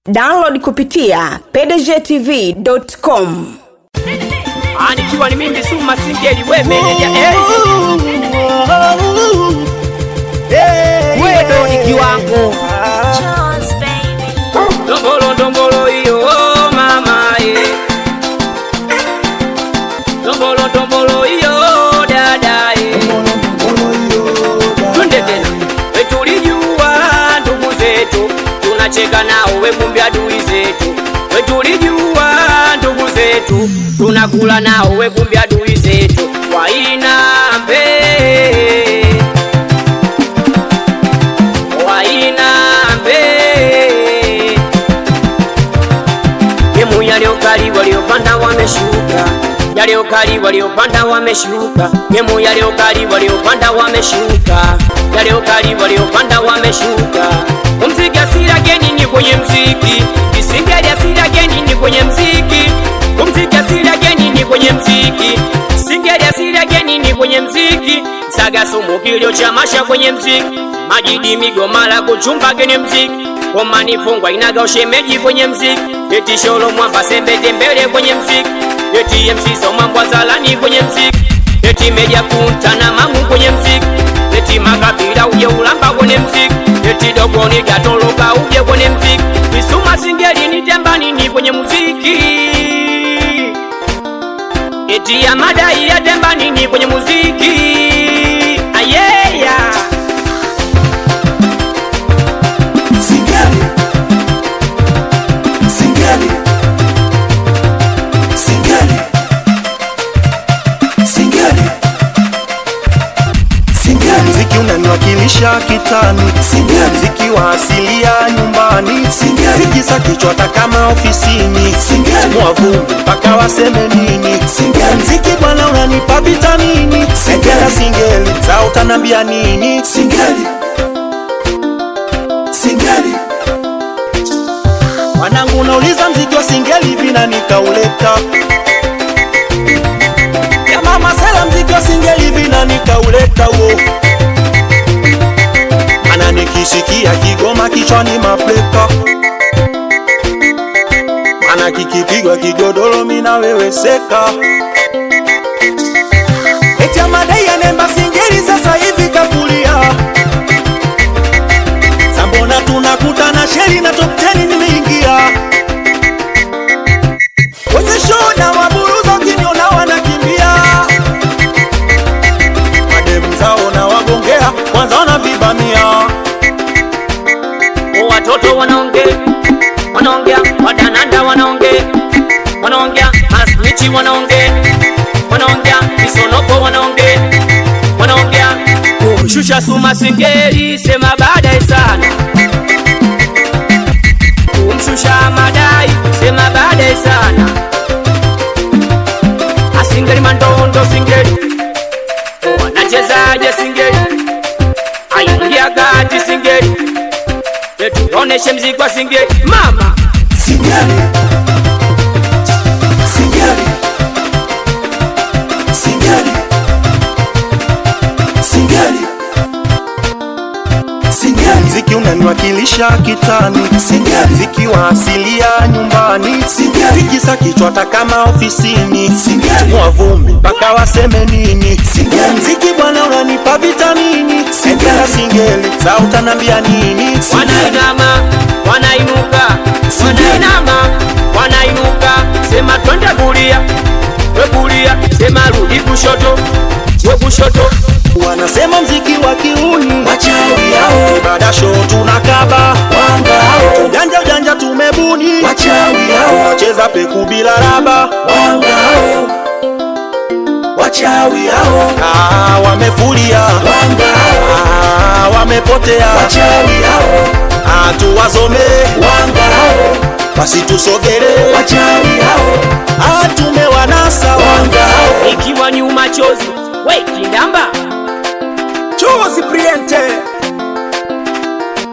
download kupitia pdgtv.com Ah, nikiwa ni mimi Suma Singeli we meneja eh. Wewe ni kiwango Ndongolo ndongolo hiyo oh, mama eh. Ndongolo ndongolo hiyo dada eh. Twende tena we tulijua ndugu zetu tunacheka nao we kumbe adui zetu we tulijua ndugu zetu tunakula nao we kumbe adui zetu wainambe wainambe Gemu yaliokali waliopanda wameshuka, yaliokali waliopanda wameshuka, gemu yaliokali waliopanda wameshuka, yaliokali waliopanda wameshuka. Umziki asira geni ni kwenye mziki, isingeli asira geni ni kwenye mziki, umziki asira geni ni kwenye mziki, singeli asira geni ni kwenye mziki, saga sumu kilio cha masha kwenye mziki, majidi migomala kuchumba kwenye mziki Ngoma nifungwa inaga ushemeji kwenye mziki Eti sholo mwamba sembete mbele kwenye mziki Eti MC Somambwa zalani kwenye mziki Eti meja kunta na mamu kwenye mziki Eti makabila uje ulamba kwenye mziki Eti dogoni gatoloka uje kwenye mziki Isuma singeli ni tembani ni kwenye muziki Eti ya madai ya tembani ni kwenye muziki Ayeya Singeli. Singeli. Singeli. Singeli. Singeli. Mziki unaniwakilisha kitani, Singeli. mziki wa asilia nyumbani, Singeli. tikisa kichwa hata kama ofisini, Singeli. timua vumbi mpaka waseme nini. Singeli. Mziki bwana unanipa vitamini, singeli singeli za utanambia nini? Singeli. Singeli. Wanangu nauliza mziki wa singeli vina nikauleta ya mama sela mziki wa singeli vina nikauleta wo ana nikisikia kigoma kichwani mapleka ana kikipigwa kigodoro mina weweseka eti amadai anemba singeli sasa hivi kakulia Sambona tunakutana sheri na top 10 nimeingia kwenye show na waburuza ukiniona wanakimbia mademu zao na wagongea kwanza wanavibamia watoto wanaongea wanaongea wadananda wanaongea wanaongea masmichi wanaongea wanaongea misonoko wanaongea wanaongea kumshusha suma singeli sema baadaye sana kumshusha madai sema baadaye sana asingeli mandondo singeli wanachezaje singeli aingia gati singeli tuoneshe mziki wa singeli mama Singeli. Singeli. Singeli. Singeli. Singeli. mziki unaniwakilisha kitani Singeli. mziki wa asilia nyumbani Singeli. tikisa kichwa hata kama ofisini Singeli. timua vumbi mpaka waseme nini Singeli. mziki bwana unanipa vitamini singela singeli za utanambia nini wanainama wanainuka wanainama wanainuka sema twende kulia we kulia sema rudi kushoto we kushoto wanasema mziki wa kiuni Wachawi hao. ibada show tunakaba Wanga hao. ujanja ujanja tumebuni Wachawi hao. wacheza peku bila raba Wanga hao. Wachawi hao. ah, wamefulia Wanga hao. ah, wamepotea Wachawi hao. ah, tuwazomee Wanga hao. wasitusogelee Wachawi hao. ah, tumewanasa Wanga hao. ikiwa ni umachozi we kindamba Chozi Priente